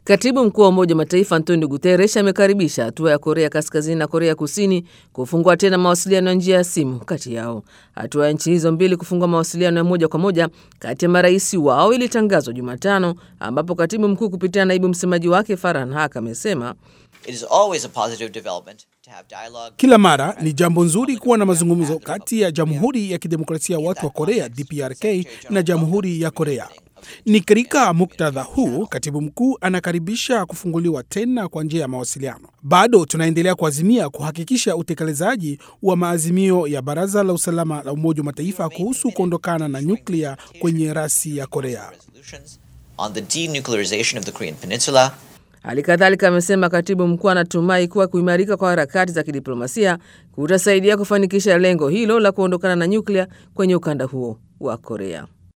Katibu mkuu wa Umoja wa Mataifa Antonio Guterres amekaribisha hatua ya Korea Kaskazini na Korea Kusini kufungua tena mawasiliano ya njia ya simu kati yao. Hatua ya nchi hizo mbili kufungua mawasiliano ya moja kwa moja kati ya marais wao ilitangazwa Jumatano, ambapo katibu mkuu kupitia naibu msemaji wake Farhan Haq amesema kila mara ni jambo nzuri kuwa na mazungumzo kati ya Jamhuri ya Kidemokrasia ya Watu wa Korea DPRK na Jamhuri ya Korea. Ni katika muktadha huu katibu mkuu anakaribisha kufunguliwa tena kwa njia ya mawasiliano. Bado tunaendelea kuazimia kuhakikisha utekelezaji wa maazimio ya Baraza la Usalama la Umoja wa Mataifa kuhusu kuondokana na nyuklia kwenye rasi ya Korea. Hali kadhalika amesema katibu mkuu anatumai kuwa kuimarika kwa harakati za kidiplomasia kutasaidia kufanikisha lengo hilo la kuondokana na nyuklia kwenye ukanda huo wa Korea.